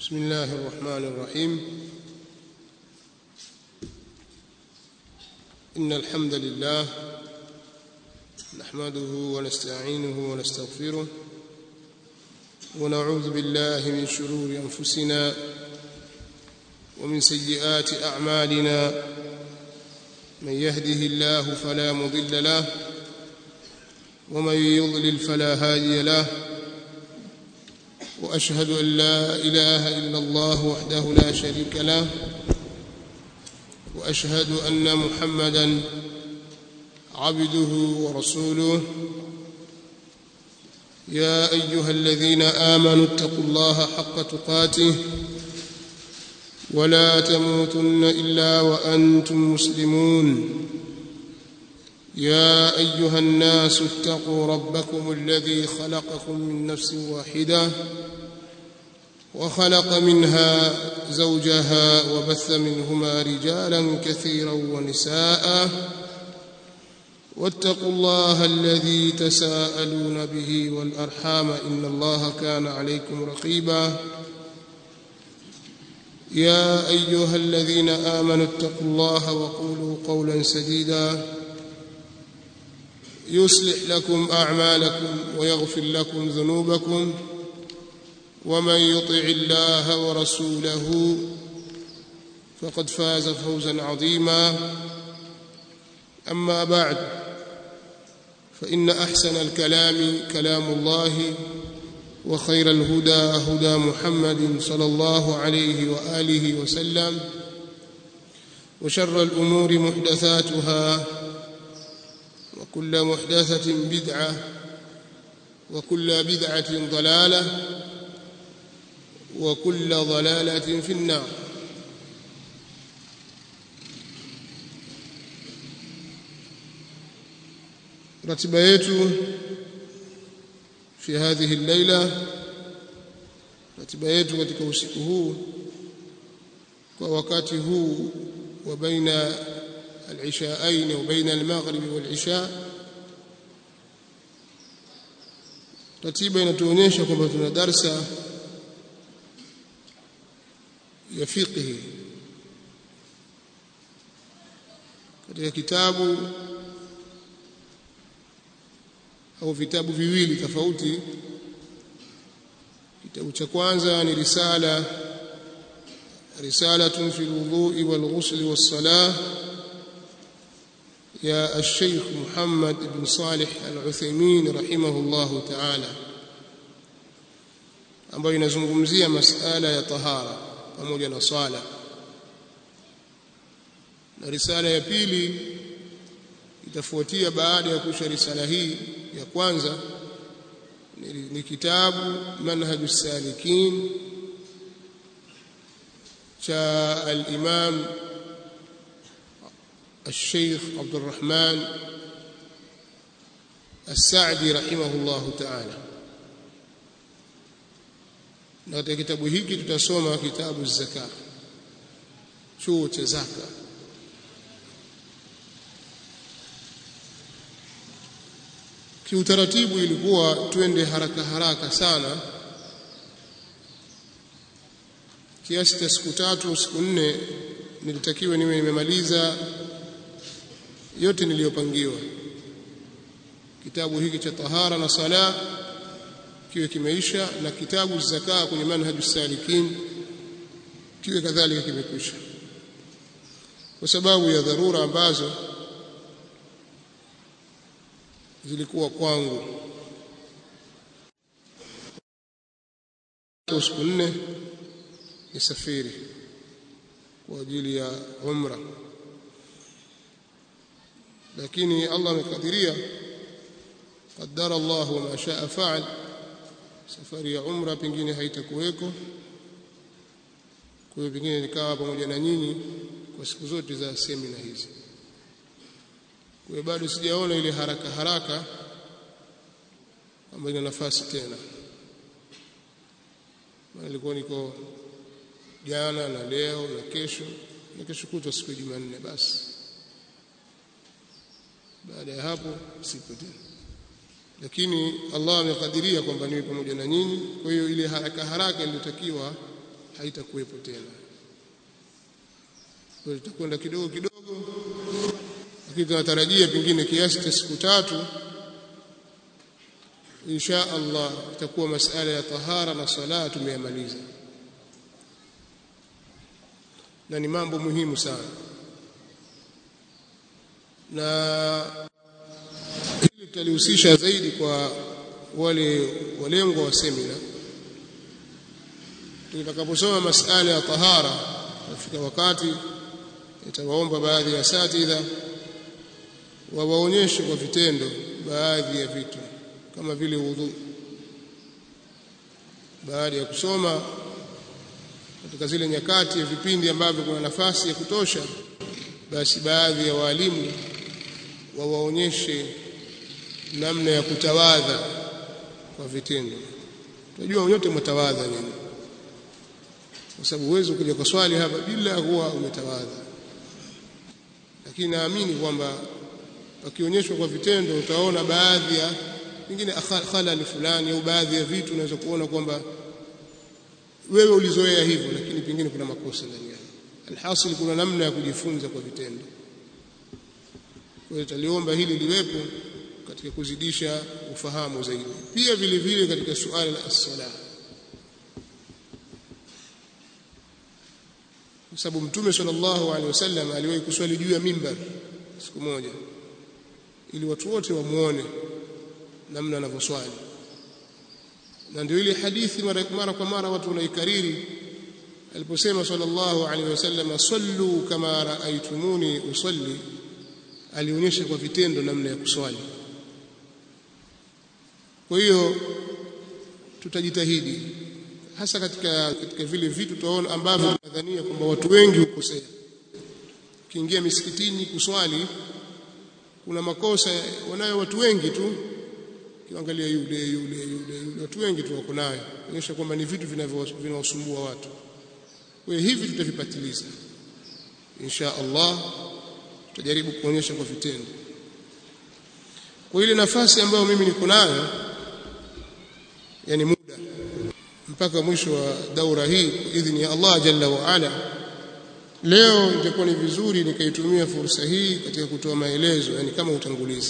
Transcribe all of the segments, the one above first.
بسم الله الرحمن الرحيم إن الحمد لله نحمده ونستعينه ونستغفره ونعوذ بالله من شرور أنفسنا ومن سيئات أعمالنا من يهده الله فلا مضل له ومن يضلل فلا هادي له واشهد ان لا اله الا الله وحده لا شريك له واشهد ان محمدا عبده ورسوله يا ايها الذين امنوا اتقوا الله حق تقاته ولا تموتن الا وانتم مسلمون يا ايها الناس اتقوا ربكم الذي خلقكم من نفس واحده وخلق منها زوجها وبث منهما رجالا كثيرا ونساء واتقوا الله الذي تساءلون به والارحام ان الله كان عليكم رقيبا يا ايها الذين امنوا اتقوا الله وقولوا قولا سديدا يصلح لكم اعمالكم ويغفر لكم ذنوبكم ومن يطع الله ورسوله فقد فاز فوزا عظيما اما بعد فان احسن الكلام كلام الله وخير الهدى هدى محمد صلى الله عليه واله وسلم وشر الامور محدثاتها وكل محدثة بدعة وكل بدعة ضلالة وكل ضلالة في النار رتبة yetu في هذه الليلة ratiba yetu katika usiku huu kwa wakati huu wa baina العشاءين وبين المغرب والعشاء ratiba inatuonyesha kwamba tuna darsa ya fiqhi katika kitabu au vitabu viwili tofauti kitabu cha kwanza ni risala risalatun fi alwudu'i walghusl was-salah يا الشيخ محمد بن صالح العثيمين رحمه الله تعالى ambayo inazungumzia masala ya tahara pamoja na sala na risala ya pili itafuatia baada ya kusha risala hii ya kwanza ni, ni kitabu manhajus salikin cha al-imam الشيخ عبد الرحمن السعدي رحمه الله تعالى na katika kitabu hiki tutasoma kitabu zaka chuo cha zaka kiutaratibu ilikuwa twende haraka haraka sana kiasi cha siku tatu siku nne nilitakiwa niwe nimemaliza yote niliyopangiwa kitabu hiki cha tahara na sala kiwe kimeisha na kitabu zaka kwenye manhaju salikin kiwe kadhalika kimekwisha kwa sababu ya dharura ambazo zilikuwa kwangu siku nne nisafiri kwa ajili ya umra lakini Allah amekadiria qaddara Allah wa ma shaa faal safari ya umra pengine haitakuweko kwa hiyo pengine nikawa pamoja na nyinyi kwa siku zote za semina hizi kwa hiyo bado sijaona ile haraka haraka ambayo ina nafasi tena nilikuwa niko jana na leo na kesho na kesho kutwa siku ya Jumanne basi baada ya hapo sipo tena lakini Allah amekadiria kwamba niwe pamoja na nyinyi kwa hiyo ile haraka haraka iliyotakiwa haitakuwepo tena kwa hiyo tutakwenda kidogo kidogo lakini tunatarajia pengine kiasi cha siku tatu insha Allah itakuwa masala ya tahara na sala tumeyamaliza na ni mambo muhimu sana na hili tutalihusisha zaidi kwa wale walengwa wa semina tutakaposoma masala ya tahara nafika wakati itawaomba baadhi ya satidha wawaonyeshe kwa vitendo baadhi ya vitu kama vile wudhu baada ya kusoma katika zile nyakati ya vipindi ambavyo kuna nafasi ya kutosha basi baadhi ya walimu wawaonyeshe namna ya kutawadha kwa vitendo tunajua nyote mtawadha nini kwa sababu uwezo kuja kwa swali hapa bila huwa umetawadha lakini naamini kwamba pakionyeshwa kwa vitendo utaona baadhi ya pengine khalali fulani au baadhi ya vitu unaweza kuona kwamba wewe ulizoea hivyo lakini pengine kuna makosa ndani yake alhasil kuna namna ya kujifunza kwa vitendo kwa hiyo taliomba hili liwepo katika kuzidisha ufahamu zaidi pia vile vile katika suala la as-salah kwa sababu mtume sallallahu alaihi wasallam aliwahi kuswali juu ya mimbar siku moja ili watu wote wamuone namna anavyoswali na ndio ile hadithi mara, mara kwa mara watu wanaikariri aliposema sallallahu alaihi wasallam sallu kama raaitumuni usalli alionyesha kwa vitendo namna ya kuswali kwa hiyo tutajitahidi hasa katika katika vile vitu tutaona ambavyo tunadhania kwamba watu wengi hukosea ukiingia misikitini kuswali kuna makosa wanayo watu wengi tu kiangalia yule yule yule yule watu wengi tu wako nayo kuonyesha kwamba ni vitu vinawasumbua watu kwa hiyo hivi tutavipatiliza insha Allah tutajaribu kuonyesha kwa vitendo kwa ile nafasi ambayo mimi niko nayo yani muda mpaka mwisho wa daura hii idhini ya Allah jalla wa ala leo itakuwa ni vizuri nikaitumia fursa hii katika kutoa maelezo yani kama utangulizi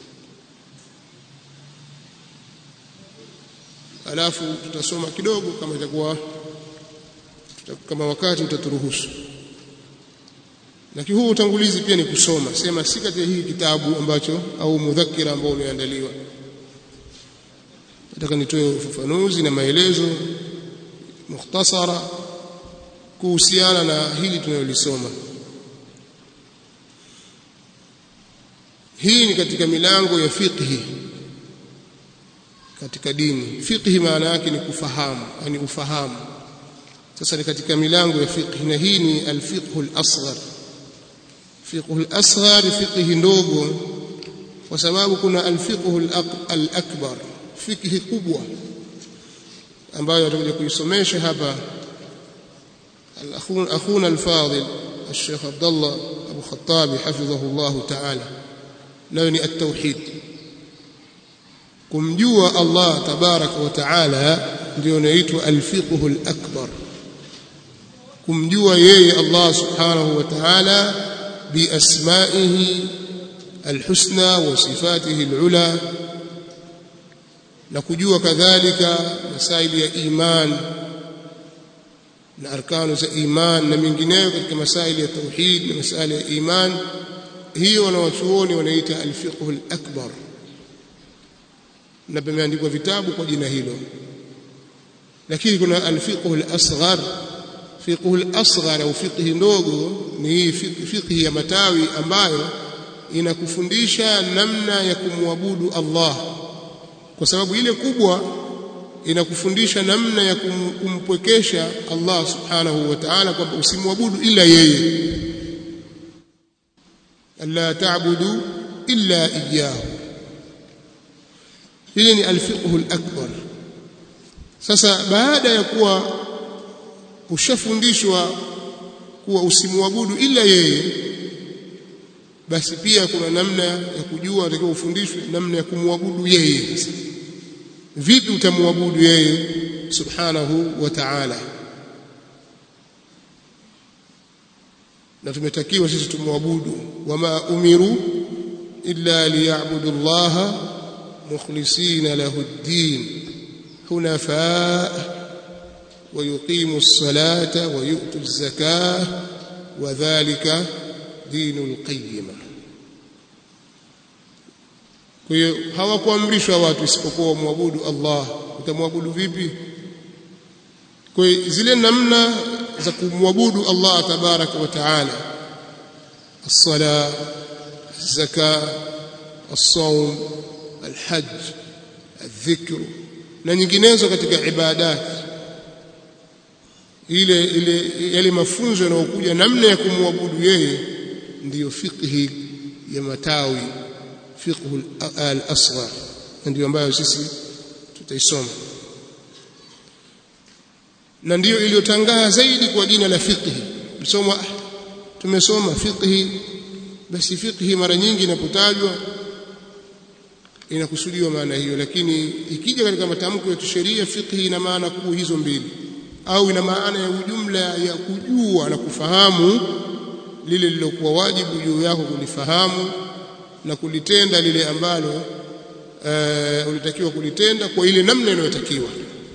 alafu tutasoma kidogo kama itakuwa kama wakati utaturuhusu lakini huu utangulizi pia ni kusoma sema si katika hii kitabu ambacho au mudhakira ambao umeandaliwa nataka nitoe ufafanuzi na maelezo mukhtasara kuhusiana na hili tunayolisoma hii ni katika milango ya fiqhi katika dini fiqhi maana yake ni kufahamu yani ufahamu sasa ni katika milango ya fiqhi na hii ni alfiqhu al-asghar fiqhu al-asghar fiqhi ndogo kwa sababu kuna alfiqhu al-akbar fiqhi kubwa ambayo atakuja kuisomesha hapa اخونا الفاضل الشيخ عبد الله ابو خطاب حفظه الله تعالى nayo ni at-tauhid kumjua Allah tabaraka wa taala ndio inaitwa al-fiqhu al-akbar kumjua yeye Allah subhanahu wa ta'ala bi asma'ihi al-husna wa sifatihi al-ula na kujua kadhalika masaili ya iman na arkanu za iman na mingineyo katika masaili ya tauhid na masaili ya iman hiyo wanawachuoni wanaita al-fiqh al-akbar na pameandikwa vitabu kwa jina hilo lakini kuna al-fiqh al-asghar fiqh al-asghar au fiqh ndogo ni hii fiqh ya matawi ambayo inakufundisha namna ya kumwabudu Allah kwa sababu ile kubwa inakufundisha namna ya kumpwekesha Allah subhanahu wa ta'ala kwamba usimwabudu ila yeye alla ta'budu illa iyyahu hili ni alfiqhu alakbar sasa baada ya kuwa ushafundishwa kuwa usimwabudu ila yeye basi pia kuna namna ya kujua unatakiwa ufundishwe namna ya kumwabudu yeye sasa vipi utamwabudu yeye subhanahu wa ta'ala na tumetakiwa sisi tumwabudu wama umiru illa liya'budu Allah mukhlisina lahu ad-din hunafa ويقيموا الصلاة ويؤتوا الزكاة وذلك دين القيمة kwa hiyo hawakuamrishwa watu isipokuwa wamwabudu Allah utamwabudu vipi kwa hiyo zile namna za kumwabudu Allah tabaraka wa taala الصلاة الزكاة الصوم الحج الذكر na nyinginezo katika ibadati ile ile yale mafunzo yanayokuja namna ya kumwabudu yeye ndiyo fiqhi ya matawi fiqhu al-asghar ndio ambayo sisi tutaisoma na ndiyo iliyotangaa zaidi kwa jina la fiqhi tusoma tumesoma fiqhi basi fiqhi mara nyingi inapotajwa inakusudiwa maana hiyo lakini ikija katika matamko ya kisheria fiqhi ina maana kuu hizo mbili au ina maana ya ujumla ya kujua na kufahamu lile lilokuwa wajibu juu yako kulifahamu na kulitenda lile ambalo uh, ulitakiwa kulitenda kwa ile namna inayotakiwa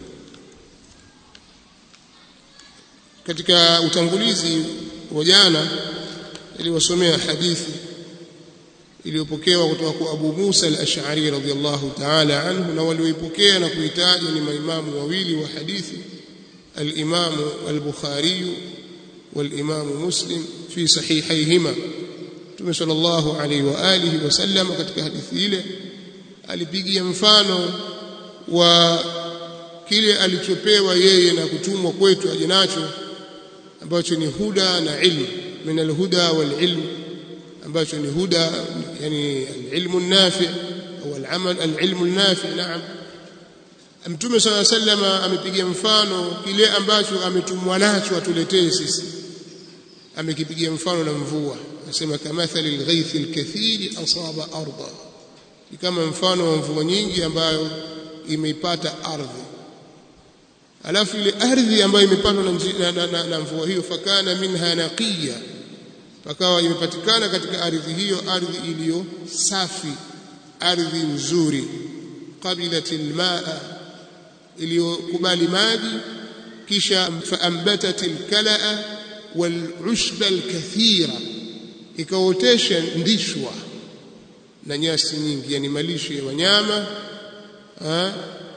katika utangulizi wa jana iliwasomea hadithi iliyopokewa kutoka kwa Abu Musa al-Ash'ari radhiyallahu ta'ala anhu na walioipokea na kuitaja ni maimamu wawili wa hadithi الإمام البخاري والإمام مسلم في صحيحيهما Mtume sallallahu alaihi wa alihi wasallam katika hadithi ile alipigia mfano wa kile alichopewa yeye na kutumwa kwetu aje nacho ambacho ni huda na ilmu min alhuda wal ilm ambacho ni huda yani alilmu nafi au alamal alilmu nafi naam Mtume swalla sallama amepigia mfano kile ambacho ametumwa nacho atuletee sisi amekipigia mfano na mvua anasema kamathali alghaythi alkathiri asaba arda kama mfano wa mvua nyingi ambayo imeipata ardhi alafu ile ardhi ambayo imepatwa na, na, na, na, na mvua hiyo fakana minha naqiya pakawa imepatikana katika ardhi hiyo ardhi iliyo safi ardhi nzuri qabilat almaa iliyokubali maji kisha faambatat alkalaa walushba alkathira ikaotesha ndishwa na nyasi nyingi yani malisho ya wanyama ha?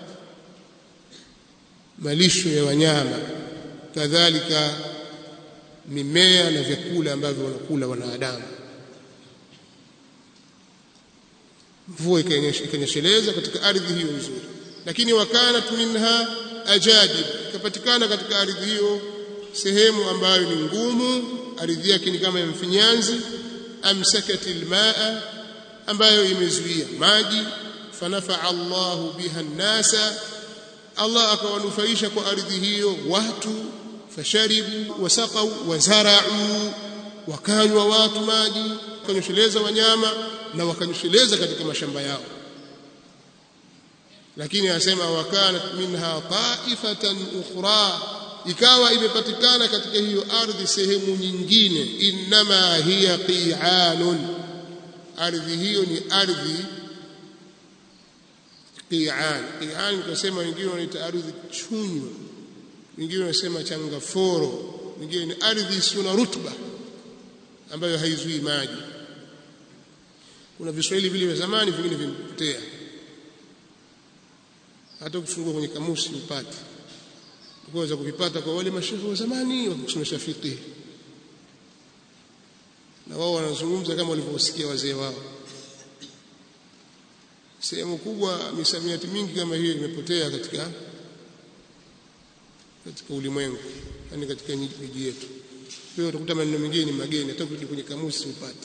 malisho ya wanyama kadhalika mimea na vyakula ambavyo wanakula wanadamu mvua ikanyesheleza katika ardhi hiyo nzuri lakini wakanat minha ajadib ikapatikana katika ardhi hiyo sehemu ambayo ni ngumu ardhi yake ni kama ya mfinyanzi amsakat almaa ambayo imezuia maji fanafaa Allahu biha nnasa Allah akawanufaisha kwa ardhi hiyo watu fasharibu wasaqau wazarau wakanywa watu maji wakanyosheleza wanyama na wakanyosheleza katika mashamba yao lakini anasema wakanat minha taifatan ukhra ikawa imepatikana katika hiyo ardhi sehemu nyingine inma hiya qi'anun ardhi hiyo ni ardhi qi'an qi'an tunasema wengine wanaita ardhi chunyu wengine wanasema changaforo wengine ni ardhi isiyo na rutuba ambayo haizui maji kuna viswahili vile vya zamani vingine vimepotea hata ukifungua kwenye kamusi upate kuweza kuvipata kwa wale mashehe wa zamani wakusomesha fiqh na wao wanazungumza kama walivyosikia wazee wao sehemu kubwa misamiati mingi kama hiyo imepotea katika katika ulimwengu yani katika miji yetu kwa hiyo utakuta maneno mengine ni mageni hata ukirudi kwenye kamusi upate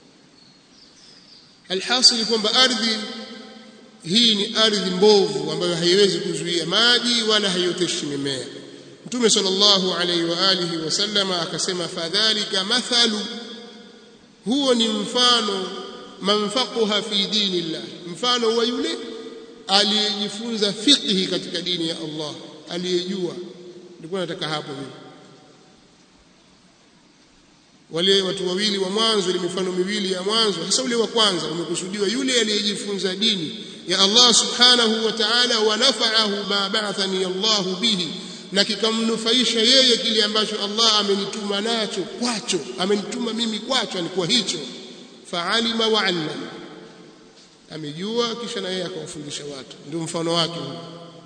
alhasil kwamba ardhi hii ni ardhi mbovu ambayo haiwezi kuzuia maji wala haioteshi mimea Mtume sallallahu alaihi wa alihi wasallama akasema fadhalika mathalu huo ni mfano manfaquha fi dinillah mfano wa yule aliyejifunza fiqhi katika dini ya Allah aliyejua nilikuwa nataka hapo mimi wale watu wawili wa mwanzo ile mifano miwili ya mwanzo hasa ule wa kwanza umekusudiwa yule aliyejifunza dini ya Allah subhanahu wa ta'ala wa nafa'ahu ma ba'athani Allah bihi na kikamnufaisha yeye kile ambacho Allah amenituma nacho kwacho amenituma mimi kwacho ni kwa hicho fa'alima wa 'allama amejua kisha na yeye akawafundisha watu ndio mfano wake huu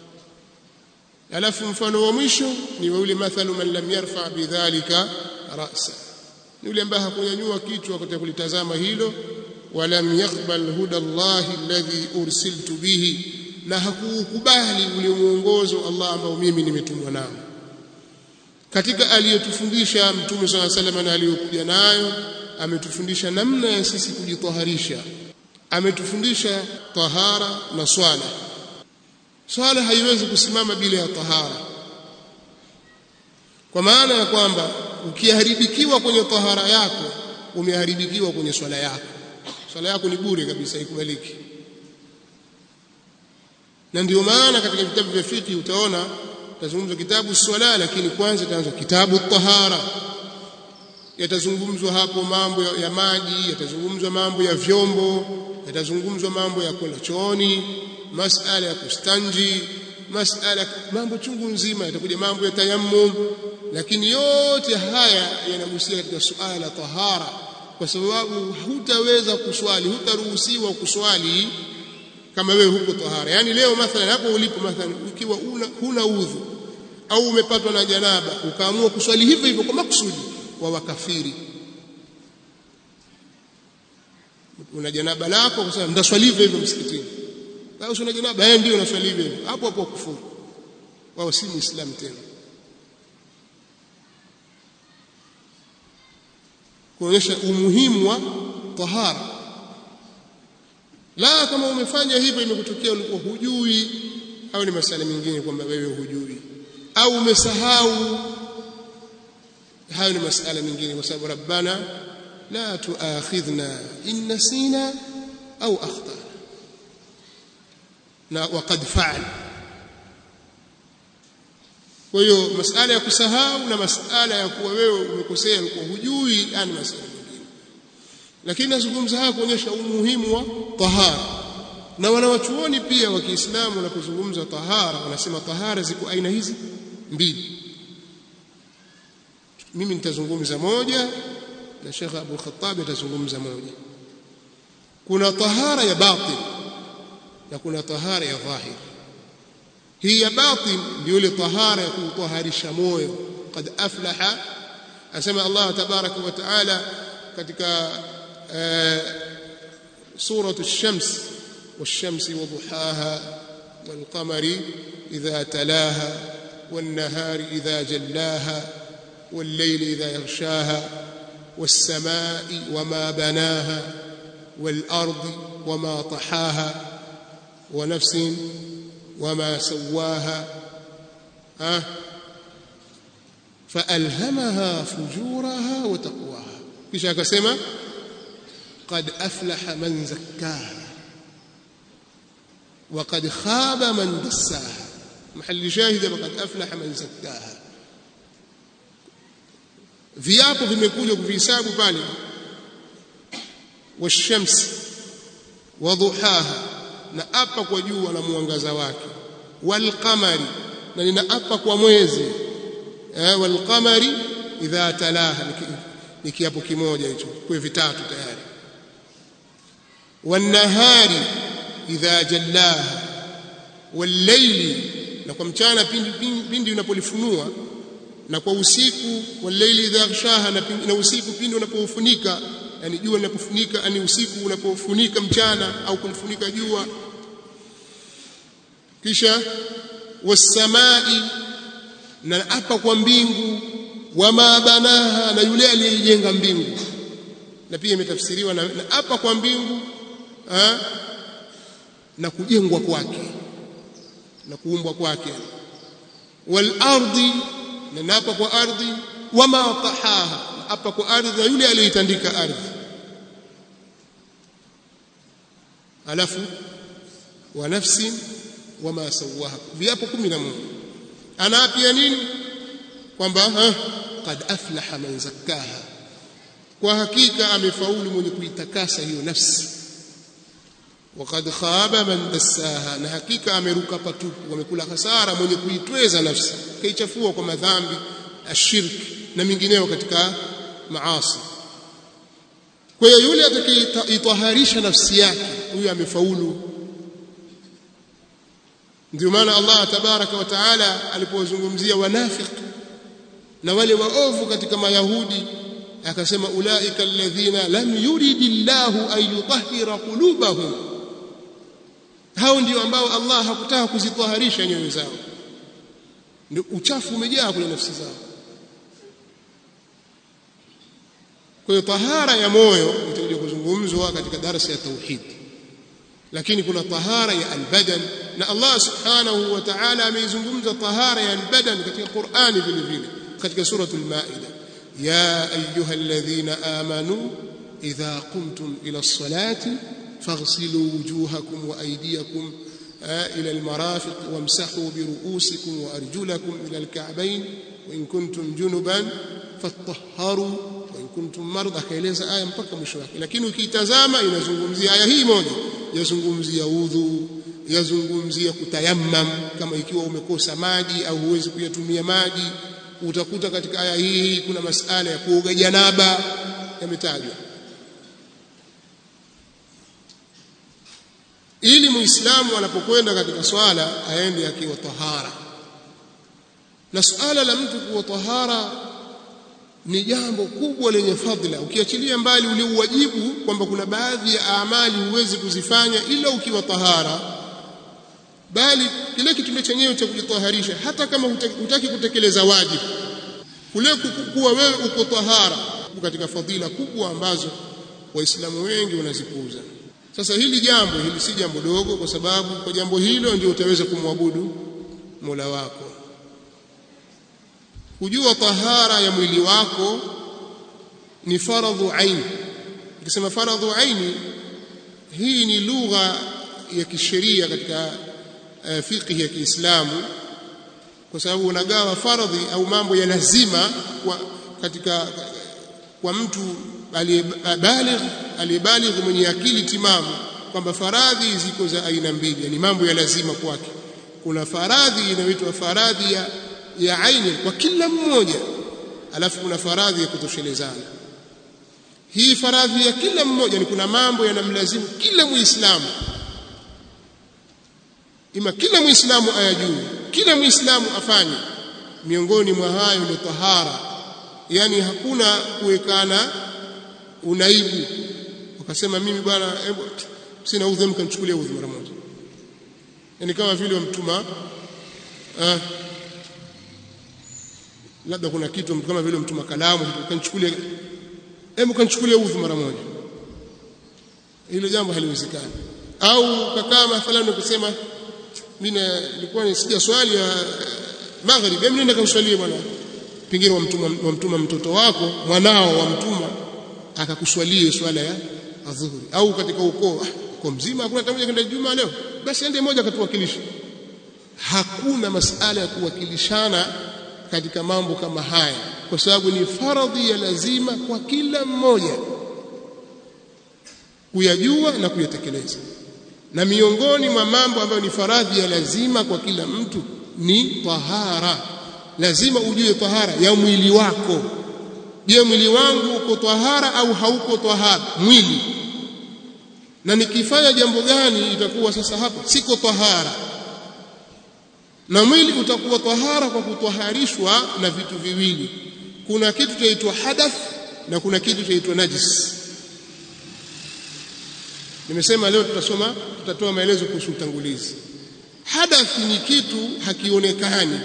alafu mfano wa mwisho ni wa yule mathalu man lam yarfa bidhalika ra'sa ni yule ambaye hakunyanyua kichwa wakati kulitazama hilo walam yaqbal huda Allah alladhi ursiltu bihi na hakukubali ule muongozo Allah ambao mimi nimetumwa nao katika aliyotufundisha mtume swalla sallam na aliyokuja nayo ametufundisha namna ya sisi kujitaharisha ametufundisha tahara na swala swala haiwezi kusimama bila ya tahara kwa maana ya kwamba ukiharibikiwa kwenye tahara yako umeharibikiwa kwenye swala yako swala yako ni bure kabisa haikubaliki na ndio maana katika vitabu vya fiqh utaona tazungumzwa kitabu swala lakini kwanza itaanza kitabu tahara yatazungumzwa hapo mambo ya, ya maji yatazungumzwa mambo ya vyombo yatazungumzwa mambo ya kwenda chooni masala ya kustanji masala mambo chungu nzima yatakuja mambo ya tayammum lakini yote haya yanagusia katika suala la tahara kwa sababu hutaweza kuswali hutaruhusiwa kuswali kama wewe huko tahara yani leo mathalan hapo ulipo mathalan ukiwa una huna udhu au umepatwa na janaba ukaamua kuswali hivyo hivyo kwa makusudi wa wakafiri una janaba lako kwa sababu ndaswali hivyo hivyo msikitini au una janaba eh ndio unaswali hivyo hapo hapo kufuru wao si muislamu tena kuonyesha umuhimu wa tahara la kama umefanya hivyo imekutokea ulikuwa hujui au ni masala mengine kwamba wewe hujui au umesahau hayo ni masala mengine kwa sababu rabbana la tuakhidhna in nasina au akhtana na waqad fa'al kwa hiyo masala ya kusahau na masala ya kuwa wewe umekosea ulikuwa hujui yani masala mengine lakini nazungumza haya kuonyesha umuhimu wa tahara na wanawachuoni pia wa Kiislamu wanapozungumza tahara wanasema tahara ziko aina hizi mbili mimi nitazungumza moja na Sheikh Abu Khattab atazungumza moja kuna tahara ya batin na kuna tahara ya dhahir hii ya batin ndio ile tahara ya kutaharisha moyo qad aflaha asema Allah tabaraka wa taala katika سورة الشمس والشمس وضحاها والقمر إذا تلاها والنهار إذا جلاها والليل إذا يغشاها والسماء وما بناها والأرض وما طحاها ونفس وما سواها أه فألهمها فجورها وتقواها kisha akasema qad aflaha man zakkaha wa qad khaba man dassaha mahali shahid qad aflaha man zakkaha viapo vimekuja kuvihesabu pale washams wadhuhaha na apa kwa jua na mwangaza wake walqamari na ninaapa kwa mwezi eh walqamari idha talaha ni kiapo kimoja hicho kwa vitatu tayari wanahari idha jallaha wallayli na kwa mchana pindi pindi unapolifunua na kwa usiku wallayli idha yaghshaha na, na usiku pindi unapoufunika yani jua linapofunika yani usiku unapofunika mchana au kumfunika jua kisha wasamai na hapa kwa mbingu wama banaha na yule aliyejenga mbingu na pia imetafsiriwa na hapa kwa mbingu ha? na kujengwa kwake na kuumbwa kwake wal ardi na napa kwa ardhi wama tahaha hapa kwa ardhi na yule aliyeitandika ardhi alafu wa nafsi wama sawaha viapo 11 anaapia nini kwamba qad aflaha man zakkaha kwa hakika amefaulu mwenye kuitakasa hiyo nafsi waqad khaba man dassaha na hakika ameruka patupu amekula hasara mwenye kuitweza nafsi kaichafua kwa madhambi ashirki na mingineyo katika maasi kwa hiyo yule atakayeitaharisha nafsi yake huyo amefaulu ndio maana Allah tabaraka wa taala alipozungumzia wanafiki na wale waovu katika mayahudi akasema ulaika alladhina lam yuridillahu an yutahhira qulubahum hao ndio ambao Allah hakutaka kuzitaharisha nyoyo zao ndio uchafu umejaa kwenye nafsi zao kwa hiyo tahara ya moyo itakuja kuzungumzwa katika darasa ya tauhid lakini kuna tahara ya albadan na Allah subhanahu wa ta'ala ameizungumza tahara ya albadan katika Qur'ani vile vile katika suratul maida ya ayyuhalladhina amanu idha qumtum ila as-salati faghsilu wujuhakum wa aydiyakum ila al-marafiq wamsahu bi ru'usikum wa arjulakum ila al-ka'bayn wa in kuntum junuban fatahharu wa in kuntum marda kaeleza aya mpaka mwisho wake lakini ukiitazama inazungumzia aya hii moja yazungumzia udhu yazungumzia kutayammam kama ikiwa umekosa maji au huwezi kuyatumia maji utakuta katika aya hii kuna masala ya kuoga janaba yametajwa ili muislamu anapokwenda katika swala aende akiwa tahara na suala la mtu kuwa tahara ni jambo kubwa lenye fadhila ukiachilia mbali ule uwajibu kwamba kuna baadhi ya amali huwezi kuzifanya ila ukiwa tahara bali kile kitendo chenyewe cha kujitaharisha hata kama hutaki kutekeleza wajibu kule kuwa wewe uko tahara katika fadhila kubwa ambazo waislamu wengi wanazipuuza sasa hili jambo hili si jambo dogo kwa sababu kwa jambo hilo ndio utaweza kumwabudu Mola wako kujua tahara ya mwili wako ni faradhu aini ukisema faradhu aini hii ni lugha ya kisheria katika uh, fiqh ya Kiislamu kwa sababu unagawa faradhi au mambo ya lazima kwa katika kwa mtu aliyebaligh aliyebaligh mwenye akili timamu kwamba faradhi ziko za aina mbili yani mambo ya lazima kwake kuna faradhi inayoitwa faradhi ya ya aini kwa kila mmoja alafu kuna faradhi ya kutoshelezana hii faradhi ya kila mmoja ni kuna mambo yanamlazimu kila muislamu ima kila muislamu ayajue kila muislamu afanye miongoni mwa hayo ni tahara yani hakuna kuwekana unaibu ukasema mimi bwana sina udhu mkanichukulia udhu mara moja yani kama vile wamtuma ah, labda kuna kitu kama vile mtuma kalamu kanichukulia hebu kanichukulia udhu mara moja hilo jambo haliwezekani au kakaa mathalan kusema mimi nilikuwa nisija swali ya maghrib hebu nenda kauswalie bwana pengine wamtuma wamtuma mtoto wako mwanao wamtuma akakuswalie swala ya adhuhuri au katika ukoo kwa mzima hakuna tamoja kwenda juma leo basi ende moja akatuwakilisha hakuna masala ya kuwakilishana katika mambo kama haya kwa sababu ni faradhi ya lazima kwa kila mmoja kuyajua na kuyatekeleza na miongoni mwa mambo ambayo ni faradhi ya lazima kwa kila mtu ni tahara lazima ujue tahara ya mwili wako je mwili wangu uko tahara au hauko tahara mwili na nikifanya jambo gani itakuwa sasa hapa siko tahara na mwili utakuwa tahara kwa kutwaharishwa na vitu viwili kuna kitu chaitwa hadath na kuna kitu chaitwa najis nimesema leo tutasoma tutatoa maelezo kuhusu utangulizi hadath ni kitu hakionekani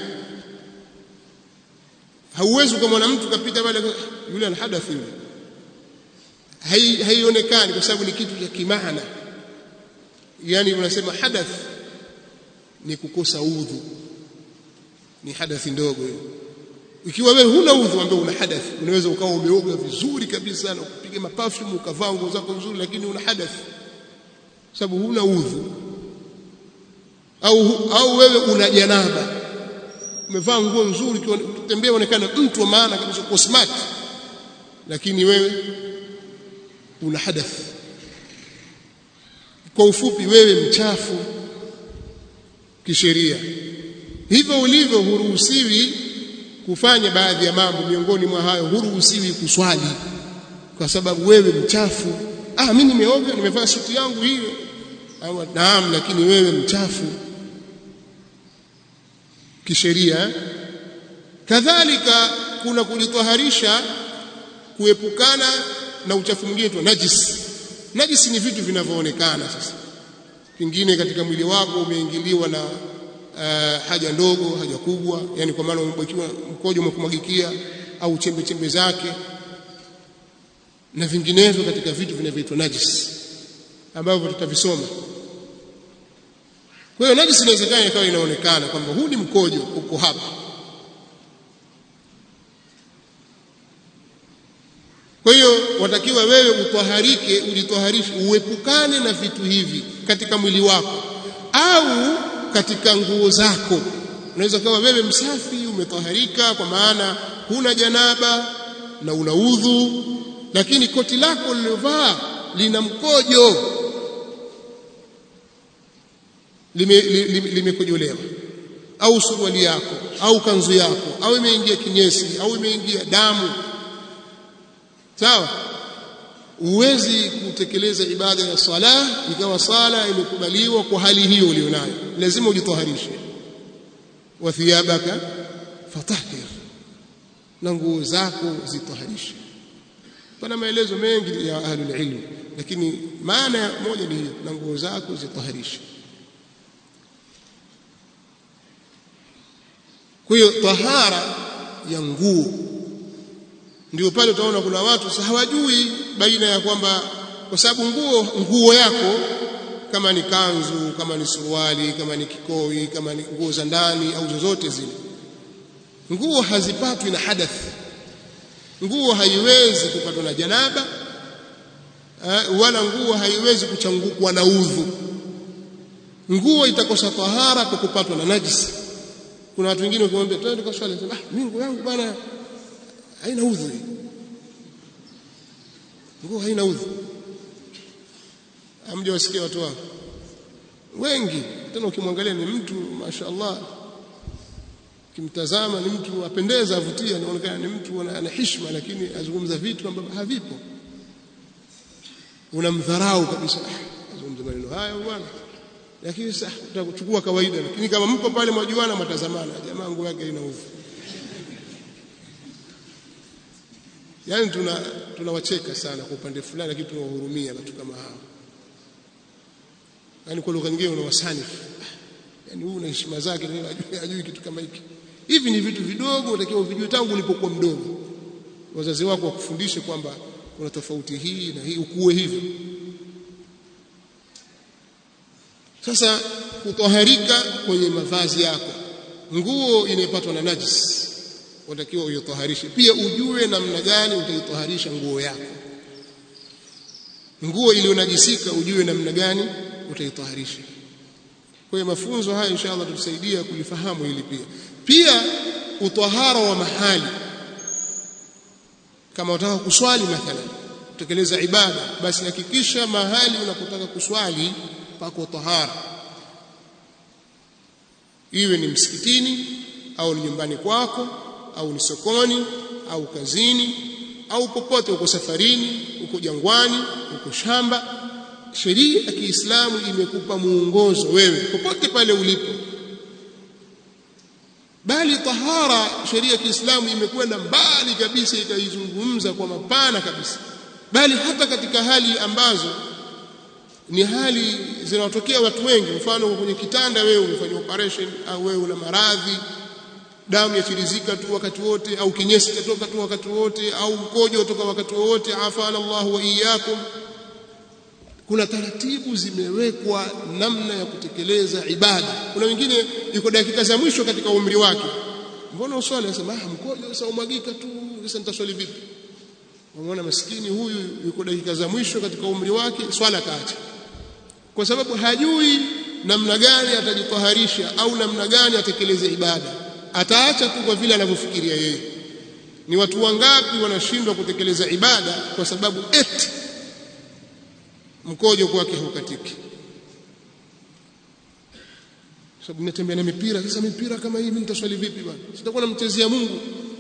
hauwezi ukamwona mtu kapita pale yule ana hadath yule haionekani kwa sababu ni kitu cha kimaana yani unasema hadath ni kukosa udhu ni hadathi ndogo hiyo ikiwa wewe huna udhu ambaye una hadathi unaweza ukawa umeoga vizuri kabisa na kupiga maperfume ukavaa nguo zako nzuri lakini una hadathi sababu huna udhu au au wewe una janaba umevaa nguo nzuri ukitembea unaonekana mtu wa maana kabisa uko smart lakini wewe una hadath kwa ufupi wewe mchafu kisheria hivyo ulivyo huruhusiwi kufanya baadhi ya mambo miongoni mwa hayo huruhusiwi kuswali kwa sababu wewe mchafu ah mimi nimeoga nimevaa suti yangu hiyo naam lakini wewe mchafu kisheria kadhalika kuna kujitoharisha kuepukana na uchafu mwingine tu najis najisi ni vitu vinavyoonekana sasa pengine katika mwili wako umeingiliwa na uh, haja ndogo haja kubwa yani kwa maana umebwakiwa mkojo umekumwagikia au chembe chembe zake na vinginevyo katika vitu vinavyoitwa najis ambavyo tutavisoma kwa hiyo najis inawezekana ikawa inaonekana kwamba huu ni mkojo uko hapa kwa hiyo watakiwa wewe utwaharike ujitwaharishe uepukane na vitu hivi katika mwili wako au katika nguo zako unaweza kuwa wewe msafi umetwaharika kwa maana huna janaba na una udhu lakini koti lako lilovaa lina mkojo limekojolewa lime, lime au suruali yako au kanzu yako au imeingia kinyesi au imeingia damu sawa huwezi kutekeleza ibada ya sala ikawa sala imekubaliwa kwa hali hiyo ulionayo lazima ujitoharishe wa thiyabaka fatahhir na nguo zako zitoharishe pana maelezo mengi ya ahlul ilm lakini maana moja ni hiyo na nguo zako zitoharishe kwa hiyo tahara ya nguo ndio pale utaona kuna watu hawajui baina ya kwamba kwa sababu nguo nguo yako kama ni kanzu kama ni suruali kama ni kikoi kama ni nguo za ndani au zozote zile nguo hazipatwi na hadath nguo haiwezi kupatwa na janaba wala nguo haiwezi kuchangukwa na udhu nguo itakosa tahara kwa kupatwa na najisi kuna watu wengine ukimwambia twende kwa swali ah mimi nguo yangu bwana haina udhu nguo haina udhu amja wasikia watu wao wengi tena ukimwangalia ni mtu mashaallah kimtazama ni mtu apendeza avutia anaonekana ni mtu ana heshima lakini azungumza vitu ambavyo havipo unamdharau kabisa azungumza maneno haya bwana lakini sasa utakuchukua kawaida lakini kama mko pale mwajuana mtazamana jamaa nguo yake ina udhu yani tuna tunawacheka sana kwa upande fulani lakini tunawahurumia watu kama hao yani kwa lugha nyingine unawasanifu yani huyu na heshima zake na ajui, ajui kitu kama hiki hivi ni vitu vidogo unatakiwa uvijue tangu ulipokuwa mdogo wazazi wako wakufundishe kwamba kuna tofauti hii na hii ukuwe hivyo sasa kutoharika kwenye mavazi yako nguo inayopatwa na najis unatakiwa uitoharishe pia ujue namna gani utaitoharisha nguo yako nguo iliyonajisika ujue namna gani utaitoharisha kwa hiyo mafunzo haya inshallah tutusaidia kulifahamu hili pia pia utahara wa mahali kama unataka kuswali mathalan kutekeleza ibada basi hakikisha mahali unapotaka kuswali pako tahara iwe ni msikitini au ni nyumbani kwako au ni sokoni au kazini au popote uko safarini uko jangwani uko shamba sheria ya Kiislamu imekupa muongozo wewe popote pale ulipo bali tahara sheria ya Kiislamu imekwenda mbali kabisa ikaizungumza kwa mapana kabisa bali hata katika hali ambazo ni hali zinatokea watu wengi mfano kwenye kitanda wewe umefanya operation au wewe una maradhi damu yachirizika tu wakati wote au kinyesi chatoka tu wakati wote au mkojo utoka wakati wote afana Allah wa iyyakum kuna taratibu zimewekwa namna ya kutekeleza ibada kuna wengine yuko dakika za mwisho katika umri wake mbona uswali anasema ah mkojo sasa umwagika tu sasa nitaswali vipi unaona maskini huyu yuko dakika za mwisho katika umri wake swala kaacha kwa sababu hajui namna gani atajitoharisha au namna gani atekeleze ibada ataacha tu kwa vile anavyofikiria yeye ni watu wangapi wanashindwa kutekeleza ibada kwa sababu eti mkojo kwake haukatiki sababu natembea na mipira sasa mipira kama hii mimi nitaswali vipi bwana sitakuwa namchezea Mungu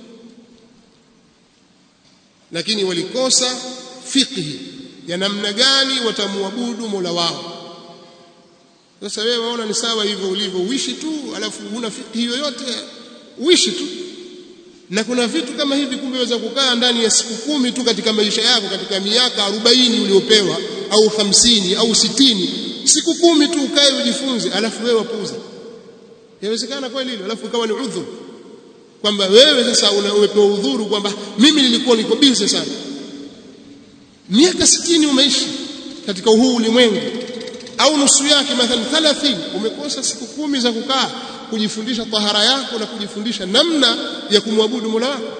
lakini walikosa fiqhi ya namna gani watamwabudu Mola wao sasa wewe waona ni sawa hivyo ulivyo uishi tu alafu huna fiqhi yoyote uishi tu na kuna vitu kama hivi kumbe waweza kukaa ndani ya siku kumi tu katika maisha yako katika miaka arobaini uliopewa au hamsini au sitini siku kumi tu ukae ujifunze alafu wewe wapuza yawezekana kweli hilo alafu ikawa ni udhuru kwamba wewe sasa umepewa udhuru kwamba mimi nilikuwa niko busy sana miaka sitini umeishi katika huu ulimwengu au nusu yake mathalan 30 umekosa siku kumi za kukaa kujifundisha tahara yako na kujifundisha namna ya kumwabudu Mola wako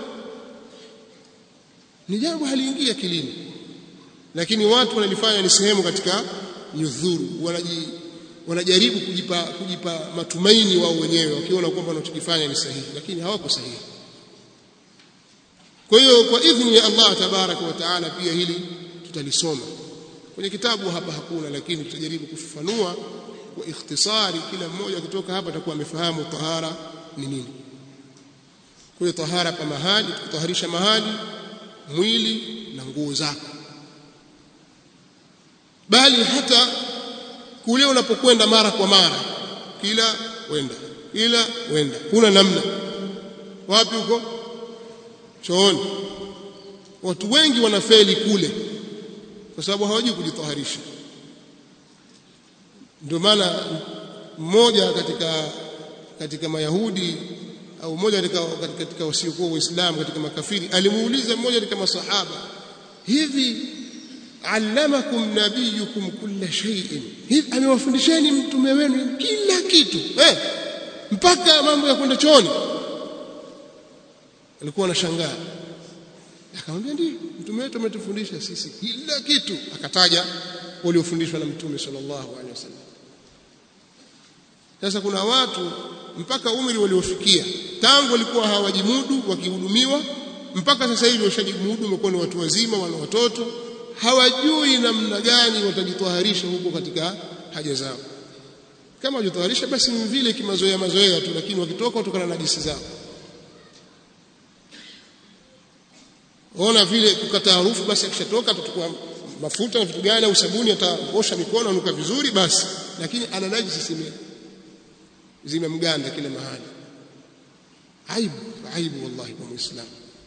ni jambo haliingia akilini lakini watu wanalifanya ni sehemu katika nyudhuru wanaji wanajaribu kujipa kujipa matumaini wao wenyewe wakiona kwamba wanachokifanya ni sahihi lakini hawako sahihi kwa hiyo kwa idhini ya Allah tabaraka wa taala pia hili tutalisoma kwenye kitabu hapa hakuna lakini tutajaribu kufafanua kwa ikhtisari kila mmoja kutoka hapa atakuwa amefahamu tahara ni nini kwa hiyo tahara pa mahali kutaharisha mahali mwili na nguo zako bali hata kule unapokwenda mara kwa mara kila wenda kila wenda kuna namna wapi huko chooni watu wengi wanafeli kule kwa sababu hawajui kujitaharisha ndio maana mmoja katika katika mayahudi au mmoja katika katika wasiokuwa waislamu katika makafiri alimuuliza mmoja katika masahaba hivi allamakum nabiyukum kulla shay'in hivi amewafundisheni mtume wenu kila kitu eh mpaka mambo ya kwenda chooni alikuwa anashangaa akamwambia ndio mtume wetu ametufundisha sisi kila kitu akataja waliofundishwa na mtume sallallahu alaihi wasallam sasa kuna watu mpaka umri waliofikia tangu walikuwa hawajimudu wakihudumiwa mpaka sasa hivi washajimudu wamekuwa ni watu wazima wana watoto hawajui namna gani watajitaharisha huko katika haja zao kama wajitaharisha basi ni vile kimazoea mazoea tu lakini wakitoka kutokana na najisi zao ona vile kukata harufu basi akishatoka atachukua mafuta na vitu gani au sabuni ataosha mikono anuka vizuri basi lakini ana najisi zime zimemganda kila mahali aibu aibu wallahi kwa muislamu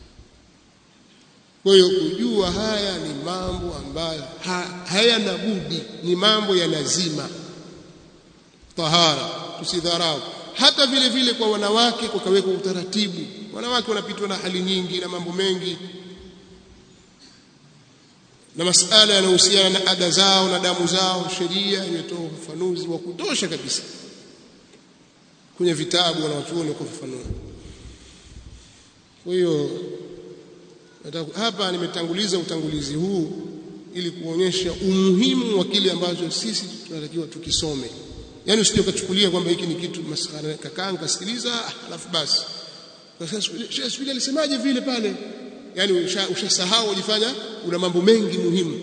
kwa hiyo kujua haya ni mambo ambayo ha, hayana budi ni mambo ya lazima tahara tusidharau hata vile vile kwa wanawake kukawekwa utaratibu wanawake wanapitwa na hali nyingi na mambo mengi na masala yanayohusiana na ada zao na damu zao sheria imetoa ufafanuzi wa kutosha kabisa kwenye vitabu wanawachuoni kufafanua kwa hiyo hapa nimetanguliza utangulizi huu ili kuonyesha umuhimu wa kile ambacho sisi tunatakiwa tukisome yani usije ukachukulia kwamba hiki ni kitu maskhara kakaa nikasikiliza alafu basi kwa sasa Sheikh vile alisemaje vile pale yani ushasahau ujifanya una mambo mengi muhimu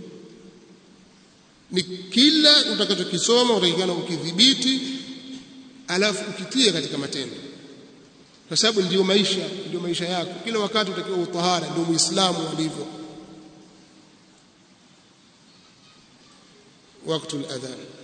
ni kila utakachokisoma utakikana ukidhibiti alafu ukitie katika matendo kwa sababu ndio maisha ndio maisha yako kila wakati utakiwa utahara ndio muislamu alivyo wakati al-adhan